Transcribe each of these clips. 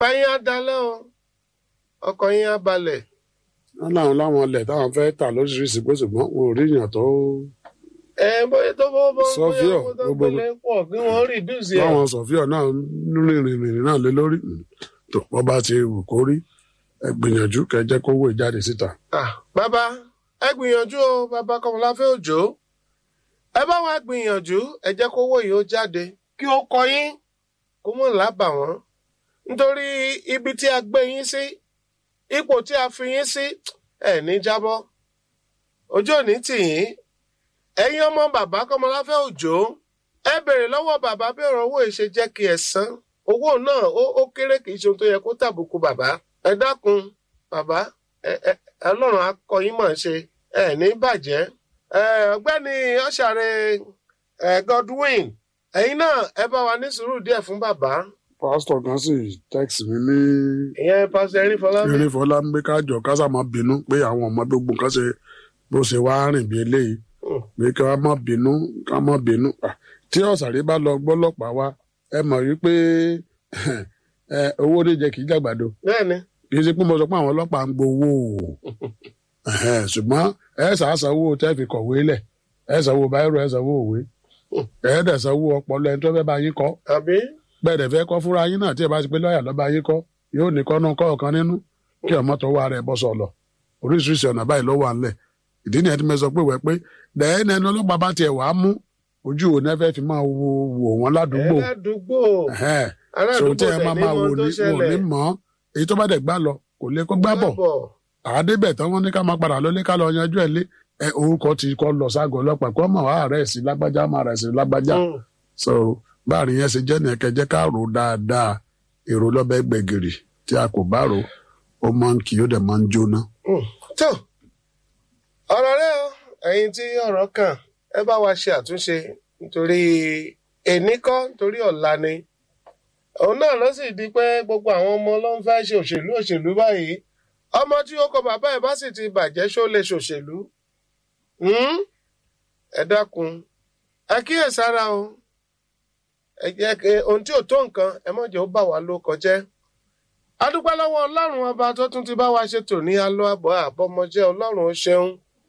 pẹ́yìn á dalẹ́ o ọkọ̀ yín á balẹ̀. wọn láwọn láwọn ilẹ̀ táwọn fẹ́ tà lóríṣiríṣi pé ṣùgbọ́n wọn ò rí èèyàn tó ẹ bóyá tó bó bó Sọ́fíọ̀, bóyá owó tó gbogbo- gbélé pọ̀ kí wọ́n rìdúùsì ẹ̀. láwọn sọ̀fíọ̀ náà rìnrìn rìnrìn náà lé lórí Mm. tó wọ́n bá ti wù kó rí ẹ gbìyànjú kẹ́ jẹ́ kówó ìjáde síta. Ah, bàbá ẹ gbìyànjú o bàbá kọmọláfẹ́ òjò ẹ bá wa gbìyànjú ẹ jẹ́ kówó yìí ó jáde kí ó kọ yín kó mọ̀ lábà wọ́n nítorí ibi tí a gbé yín sí ipò tí a fi yín sí ẹ ní jábọ́ ojú òní tì yín ẹ̀yin ọmọ bàbá kọmọláfẹ́ òjò ẹ béèrè lọ́wọ́ bàbá bí ọ̀rọ̀ owó yìí ṣe jẹ́ kí ẹ san owó náà ó ó kéré kì í ṣe ohun tó yẹ kó tàbùkù bàbá ẹ dákun bàbá ẹ ẹ ọlọ́run akọ yín mọ̀ ṣe ẹ ní bàjẹ́ ẹ ọ̀gbẹ́ni ọ̀ṣàrẹ̀ ẹ Godwin ẹ̀yin náà ẹ bá wa ní sùúrù díẹ̀ fún bàbá pásítọ̀ kan sì tẹ́kìsì mi ní ìyẹn pásítọ̀ erin fọlábí eré fọlá ń gbé kájọ kásá máa bínú pé àwọn ọmọ gbogbo nǹkan ṣe bó ṣe wá rìn bí eléyìí Hmm. pé ká má bínú ká má bínú Ah, tí ọ̀sàrẹ́ bá lọ gbọ́lọ́pàá wa ẹ mọ̀ wípé ẹ, owó oníjẹ kì í jàgbàdo bẹ́ẹ̀ni kì í ṣe pé mo sọ pé àwọn ọlọ́pàá ń gbowó o Ẹ̀hẹ́n, ṣùgbọ́n ẹ ṣàṣàwò tẹ́ fi kọ̀wé lẹ̀ ẹ ṣàwò báírò ẹ ṣàwò òwe ẹ dẹ̀ ṣàwò ọpọlọ ẹni tó fẹ́ bá yín kọ́ àbí bẹ́ẹ̀ dẹ̀ fẹ́ kọ́ fúnra yín náà tí ẹ bá ti pé lọ́ọ̀yà lọ́ba yín kọ́ yóò ní kọ́nù kọ́ọ̀kan nínú kí ọmọ tó wà rẹ̀ bọ́ sọ̀lọ̀ oríṣiríṣi ọ̀nà báyìí ló wà ńlẹ̀ ìdí nìyẹn tí mo sọ pé wẹ́ pé dẹ́yìn ẹni ọlọ́pàá bá tiẹ̀ wàá mú ojú wo náà fẹ́ fi máa wo wò wọ́n ládùúgbò ẹ ládùúgbò Ẹ̀hẹ́n. so aládùúgbò tí ẹ tẹ̀ máa ní máa wò mọ tó ní wò ní ṣẹlẹ̀ mọ́ èyí tó bá dẹ̀ gbá lọ kò lè kó gbá bọ̀ bọ̀ àádébẹ̀ tán wọ́n ní ká máa padà lọlé ká lọ yanjú ẹ̀ lé ẹ orúkọ ti kọ́ lọ ságọ̀ ọlọ́pàá kó mọ̀ wá rẹ̀ sí lágbájá máa rẹ̀ sí lágbájá Hmm. so báàrin yẹn ṣe jẹ́ nìyẹn kẹjẹ́ ká rò dáadáa èrò lọ́bẹ̀ gbẹ̀gìrì tí a kò bá rò ó máa ń kì í ó dẹ̀ máa ń jóná. Hmm. tó ọ̀rọ̀ rẹ o ẹ̀yin tí ọ̀rọ̀ kàn ẹ bá wa ṣe àtúnṣe nítorí èní kọ́ nítorí ọ̀la ni òun náà ló sì di pé gbogbo àwọn ọmọ ló ń fẹ́ ṣe òṣèlú òṣèlú báyìí ọmọ tí ó kọ bàbá ẹ̀ bá sì ti bàjẹ́ ṣó lè ṣòṣèlú Hmm? ẹ dákun ẹ kíyèsára o ẹ jẹ́ kí ohun tí ò tó nǹkan ẹ má jẹ́ ó bà wá ló kọjẹ́ a dúpẹ́ lọ́wọ́ ọlọ́run ọba tó tún ti bá wa ṣe tòní alọ́ àbọ̀ àbọ̀mọjẹ́ ọlọ́run ó ṣeun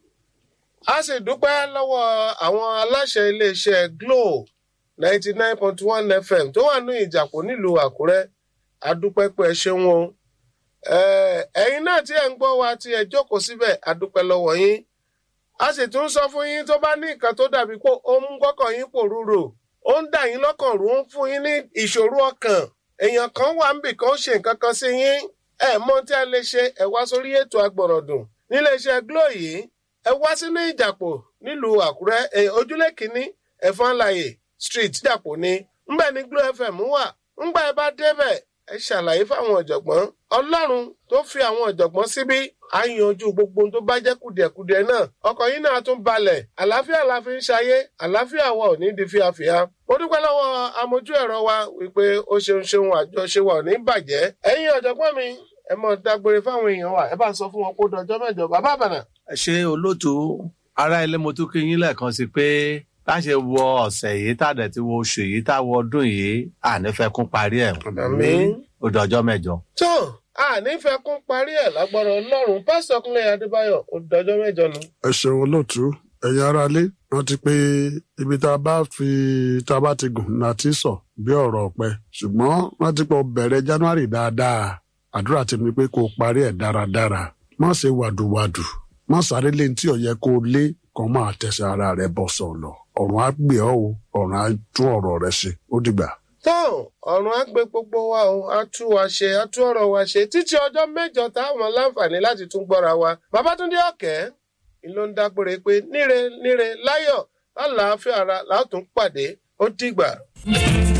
a sì dúpẹ́ lọ́wọ́ àwọn aláṣẹ iléeṣẹ́ Glo ninety nine point one FM tó wà ní ìjàpọ̀ nílùú Àkúrẹ́ a dúpẹ́ pé ẹ ṣeun o Eh, ẹ̀yin náà tí ẹ̀ ń gbọ́ wa tí ẹ jókòó síbẹ̀ a dúpẹ́ lọ́wọ́ yín a sì tún sọ fún yín tó bá ní nǹkan tó dàbí pé ó ń gbọ́kàn yín pòrúurò ó ń dà yín lọ́kàn rú ó ń fún yín ní ìṣòro ọkàn èèyàn kan wà níbì kan ó ṣe nǹkan kan sí yín ẹ mọ tí a lè ṣe ẹ wá sórí ètò agbọ̀rọ̀dùn níléeṣẹ́ Glo yìí ẹ wá sínú ìjàpọ̀ nílùú Àkúrẹ́ ẹ, ojúlé kínní ẹ̀fọ́nláyè street ìjàpọ̀ ni ńbẹ̀ ní Glo FM wà ńgbà ẹ bá débẹ̀ ẹ ṣàlàyé fáwọn ọ̀jọ̀gbọ́n Ọlọ́run tó fi àwọn ọ̀jọ̀gbọ́n síbí á yanjú gbogbo ohun tó bá jẹ́ kùdìẹ̀kudiẹ náà ọkọ̀ yín náà tún balẹ̀ àlàáfíà la fi ń ṣayé àlàáfíà wa ò ní di fíafíà mo dúpẹ́ lọ́wọ́ amójú ẹ̀rọ wa wípé ó ṣeun ṣeun àjọṣe wa ò ní bàjẹ́ ẹ̀yin ọ̀jọ̀gbọ́n mi ẹ mọ̀ dágbére fáwọn èèyàn wa ẹ bá ń sọ fún wọn kó dọjọ́ mẹ́jọ bàbá àbànà. ẹ ṣe olóòtú ará ilé mo tún kí yín lẹ́ẹ̀kan sí pé bá ṣe wọ ọ̀sẹ̀ yìí tá a dẹ̀ ti wọ oṣù yìí tá a wọ ọdún yìí ànífẹ́ kún parí ẹ̀ àmín. ó dọjọ́ mẹ́jọ. tó a nífẹ̀ẹ́ kún parí ẹ̀ lágbára ọlọ́run pásítọ̀ kúnlẹ̀ adébáyọ̀ ó dọjọ́ mẹ́jọ nu. ẹ ṣeun olóòtú ẹ̀yin aráalé rántí pé ibi tá a bá fi tá a bá ti gùn láti sọ bí ọ̀rọ̀ ọ̀pẹ ṣùgbọ́n rántí pé o bẹ̀rẹ̀ January dáadáa àdúrà tèmi pé kó o parí ẹ̀ dáradára má ṣe wàdùwàdù má sáré lé ní tí ò yẹ kó o lé kan máa tẹ̀sẹ̀ ara rẹ bọ̀ sọ̀lọ̀ ọ̀run á gbé ọ́ o ọ̀run á tún ọ̀rọ̀ rẹ ṣe ó dìgbà. tó ọ̀run á gbé gbogbo wa o á tú wa ṣe á tú ọ̀rọ̀ wa ṣe títí ọjọ́ mẹ́jọ táwọn láǹfààní láti tún gbọ́ra wa Babátúndé Ọ̀kẹ́ ló ń dágbére pé níre níre láyọ̀ lálàáfíà ara látún pàdé ó dìgbà.